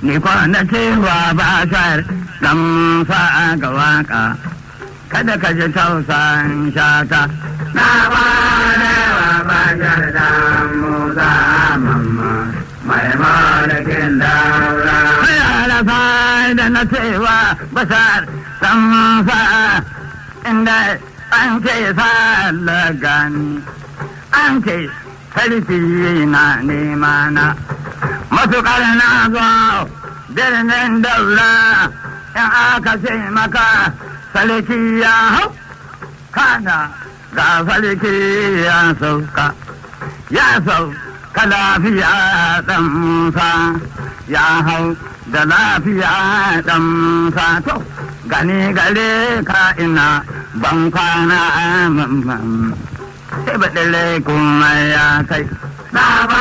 ni kwana cewa ba shar dan fa'a ga waka kada ka ji tausan shata na kwana wa ba shar dan musa mamma mai malakin daura ya da na cewa basar dan fa'a inda an ce sa lagani an ce sarki na nema na matuƙar na zo birnin daura in aka ce maka sarki ya hau kana ga sarki ya sauka ya sauka lafiya ɗan musa ya hau da lafiya ɗan musa to gani gare ka ina ban kwana mamman sai baɗin kuma ya kai